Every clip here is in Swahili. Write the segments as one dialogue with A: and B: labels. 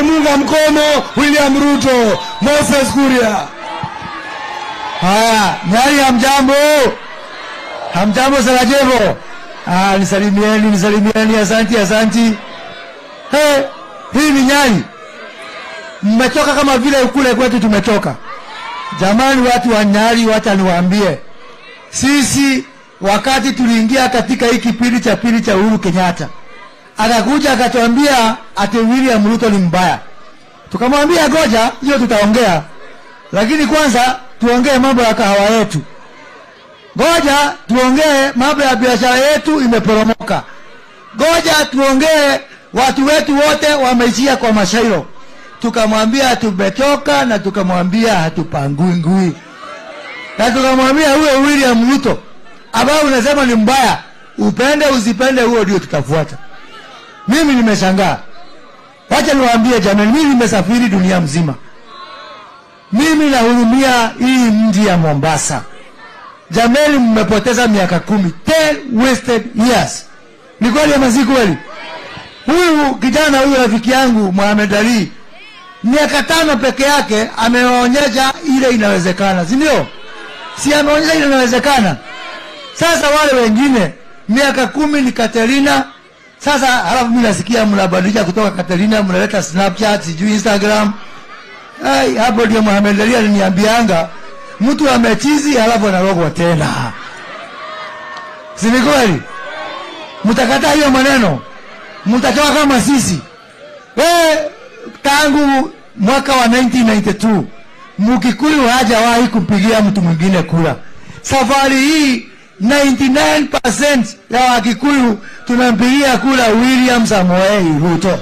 A: tunamunga mkono William Ruto. Moses Kuria. Haya, Nyali hamjambo? Hamjambo Sarajevo? Ah, nisalimieni, nisalimieni, asanti, asanti. Hey, hii ni Nyali. Mmetoka kama vile kule kwetu tumetoka. Jamani, watu wa Nyali, wacha niwaambie, sisi wakati tuliingia katika hii kipindi cha pili cha Uhuru Kenyatta, akakuja akatuambia ati William Ruto ni mbaya. Tukamwambia goja, hiyo tutaongea, lakini kwanza tuongee mambo ya kahawa yetu. Ngoja tuongee mambo ya biashara yetu imeporomoka. Ngoja tuongee watu wetu wote wameishia kwa mashairo. Tukamwambia tumetoka na tukamwambia hatupangui ngui na tukamwambia huyo William Ruto ambao unasema ni mbaya, upende usipende, huo ndio tutafuata. Mimi nimeshangaa, wacha niwaambie jamani, mimi nimesafiri dunia mzima, mimi nahurumia hii mji ya Mombasa. Jamani, mmepoteza miaka kumi, 10 wasted years. Ni kweli ama si kweli? Huyu kijana huyu rafiki yangu Mohamed Ali miaka tano peke yake ameonyesha ile inawezekana, si ndio? Si ameonyesha ile inawezekana. Sasa wale wengine miaka kumi ni Katerina. Sasa halafu mimi nasikia mnabadilisha kutoka Katerina mnaleta Snapchat, sijui Instagram. Ai, hapo ndio Mohamed Ali aliniambianga mtu amechizi halafu analogwa tena. Si ni kweli? Mtakataa hiyo maneno, mtatoka kama sisi. We, tangu mwaka wa 1992 Mkikuyu hajawahi kupigia mtu mwingine kura. Safari hii 99% ya Wakikuyu tunampigia kura William Samoei Ruto.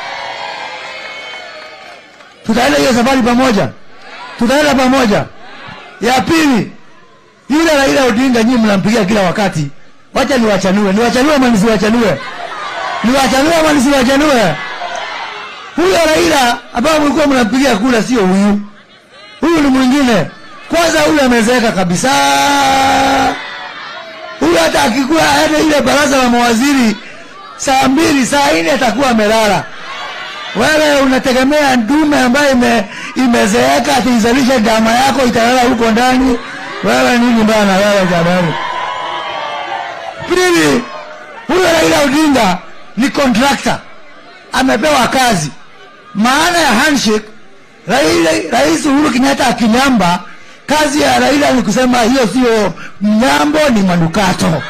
A: Tutaenda hiyo safari pamoja, tutaenda pamoja. Ya pili, yule Raila Odinga nyinyi mnampigia kila wakati. Wacha niwachanue, niwachanue ama nisiwachanue? Niwachanue ama nisiwachanue? Huyo Raila ambaye mlikuwa mnampigia kura sio huyu, huyu ni mwingine. Kwanza huyu amezeeka kabisa. Huyu hata akikuwa aende ile baraza la mawaziri saa mbili saa nne atakuwa amelala. Wewe unategemea ndume ambayo ime, imezeeka atiizalishe dama yako italala huko ndani? Wewe nini bana wewe jamani? Pili, huyo Raila Odinga ni contractor, amepewa kazi. Maana ya handshake, Raila, Rais Uhuru Kenyatta akinyamba, kazi ya Raila ni kusema hiyo sio mnyambo, ni manukato.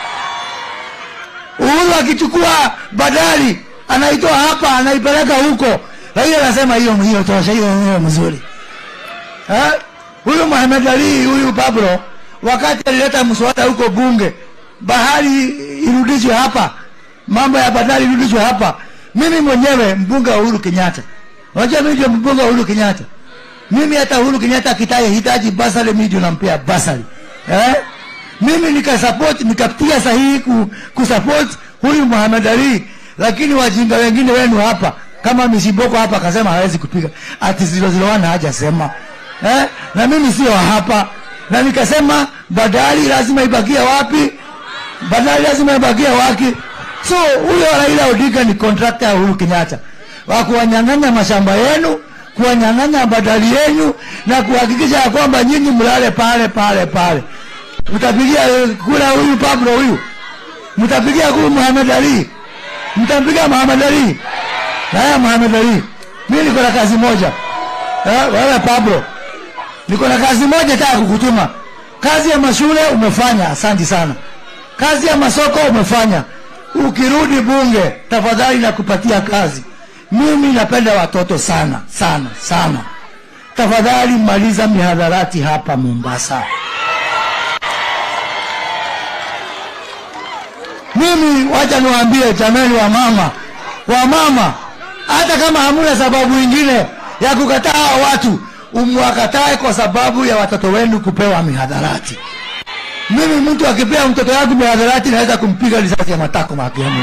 A: Uhuru akichukua badali anaitoa hapa anaipeleka huko, Raila anasema hiyo hiyo tosha, hiyo hiyo mzuri. Eh? Huyu Mohamed Ali huyu Pablo wakati alileta mswada huko bunge, bahari irudishwe hapa, mambo ya badali irudishwe hapa. Mimi mwenyewe mbunge wa Uhuru Kenyatta, unajua mimi ndio mbunge wa Uhuru Kenyatta. Mimi hata Uhuru Kenyatta akitaye hitaji basari, mimi ndio nampea basari eh? Mimi nikasupport nikapitia sahihi ku, kusupport huyu Muhammad Ali, lakini wajinga wengine wenu hapa kama Mishiboko hapa akasema hawezi kupiga ati zilo zilo wana hajasema eh? Na mimi sio wa hapa, na nikasema badali lazima ibakie wapi? Badali lazima ibakie wapi? So huyo Raila Odinga ni contractor ya Uhuru Kenyatta wa kuwanyang'anya mashamba yenu, kuwanyang'anya badali yenu na kuhakikisha ya kwamba nyinyi mlale pale pale pale. Mtapigia kura huyu Pablo huyu, mtapigia kura Muhammad Ali, mtampigia Muhammad Ali. Haya, Muhammad Ali, mimi niko na kazi moja eh, wewe Pablo, niko na kazi moja nataka kukutuma. Kazi ya mashule umefanya, asante sana. Kazi ya masoko umefanya. Ukirudi bunge, tafadhali nakupatia kazi. Mimi napenda watoto sana sana sana. Tafadhali maliza mihadharati hapa Mombasa. Mimi wacha niwaambie jamani, wa mama wa mama, hata kama hamuna sababu ingine ya kukataa hao watu, umwakatae kwa sababu ya watoto wenu kupewa mihadharati. Mimi mtu akipea mtoto wangu mihadharati, naweza kumpiga risasi ya matako makiamu.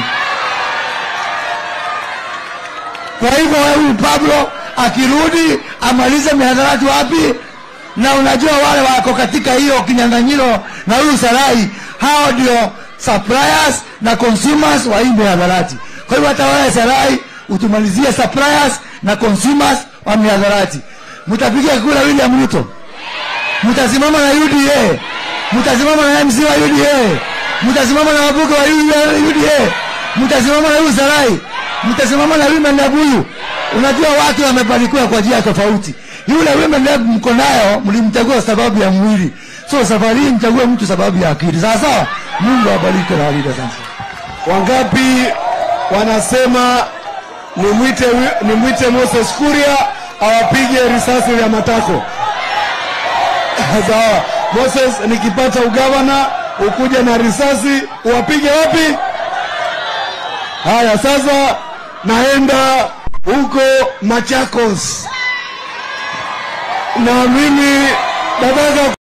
A: Kwa hivyo huyu Pablo akirudi amalize mihadharati wapi? Na unajua wale wako katika hiyo kinyang'anyiro na huyu Sarai, hao ndio suppliers na consumers wa hii mihadharati. Kwa hivyo hata wewe Sarai utumalizie suppliers na consumers wa miadharati. Mtapiga kura William Ruto, mtasimama na UDA, mtasimama na MC wa UDA, mtasimama na wabuke wa UDA, mtasimama na huyu Sarai, mtasimama na Women Lab huyu. Unajua watu wamebarikiwa kwa njia tofauti. Yule Women Lab mko nayo, mlimchagua sababu ya mwili, so safari hii mchague mtu sababu ya akili. Sawa sawa. Mungu awabariki na walinde sana.
B: Wangapi wanasema nimwite nimwite Moses Kuria awapige risasi ya matako? Sawa. Moses, nikipata ugavana ukuja na risasi uwapige wapi? Haya, sasa naenda huko Machakos na mimi nataka